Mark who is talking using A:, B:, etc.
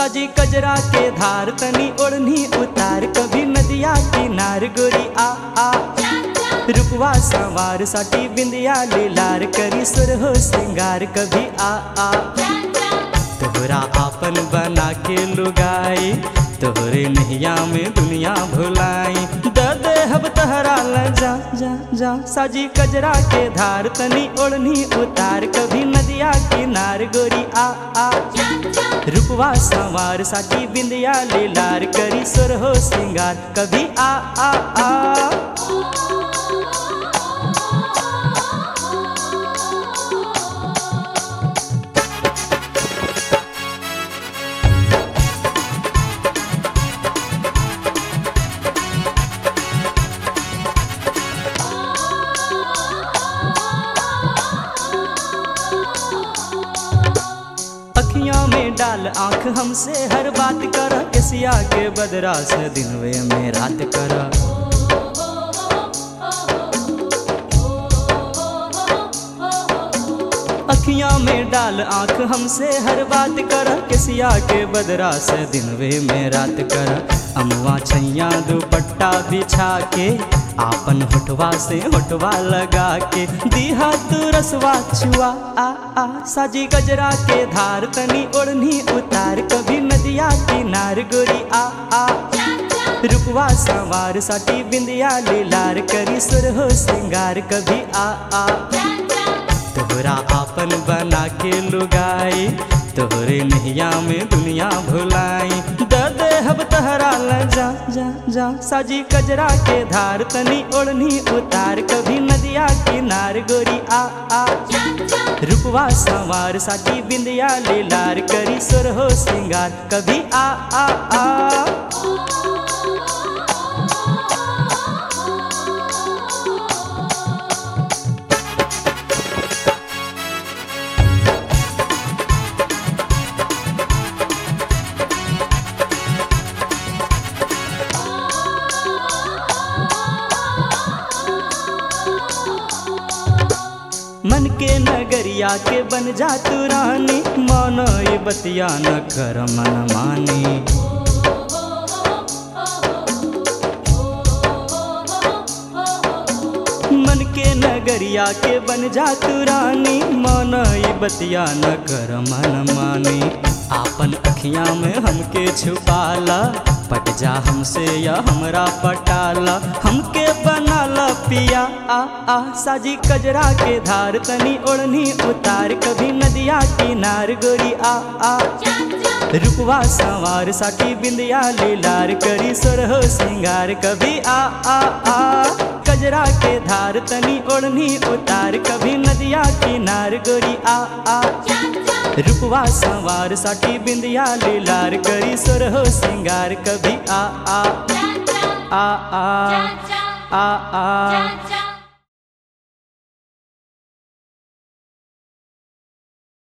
A: साजी कजरा के धार तनी ओढ़नी उतार कभी नदिया किनार गोरी आ आ रुपवा सवार साठी बिंदिया लीलार करी सुर हो श्रृंगार कभी आ आ तोहरा आपन बना के लुगाई तोहरे नैया में दुनिया भुलाई द देहब तहरा ल जा जा जा साजी कजरा के धार तनी ओढ़नी उतार कभी नदिया किनार गोरी आ आ रुपवा सवार साठी बिंदिया लीलार करी सुर हो श्रृंगार कभी आ आ आ अखियां में डाल आंख हमसे हर बात कर किसिया के बदरा से दिनवे में रात कर अखियां में डाल आंख हमसे हर बात कर किसिया के बदरा से दिनवे में रात कर अमवा छैया दुपट्टा बिछा के आपन होठवा से होठवा लगा के दीहा तू रसवा छुआ आ आ साजी गजरा के धार तनी ओढ़नी उतार कभी नदिया किनार गोरी आ आ रुपवा सवार साठी बिंदिया लीलार करी सुर हो श्रृंगार कभी आ आ तोहरा आपन बना के लुगाई तोहरे नैया में दुनिया भुलाई द देहब तहरा ल जा जा जा साजी कजरा के धार तनी ओढ़नी उतार कभी नदिया किनार गोरी आ आ रुपवा सवार साठी बिंदिया लीलार करी सुर हो श्रृंगार कभी आ आ आ मन के नगरिया के बन जा तू रानी मानो ये बतिया न कर मन मानी मन के नगरिया के बन जा तू रानी मानो ये बतिया न कर मन मानी आपन अखियां में हमके छुपाला पट जा हमसे या हमरा पटाला हमके बनाला पिया आ आ साजी कजरा के धार तनी ओढ़नी उतार कभी नदिया किनार गोरी आ आ रुपवा सवार साठी बिंदिया लीलार करी सुर हो श्रृंगार कभी आ आ आ कजरा के धार तनी ओढ़नी उतार कभी नदिया किनार गोरी आ आ रुपवा सवार साठी बिंदिया लीलार करी सुर हो श्रृंगार कभी आ आ आ आ आ आ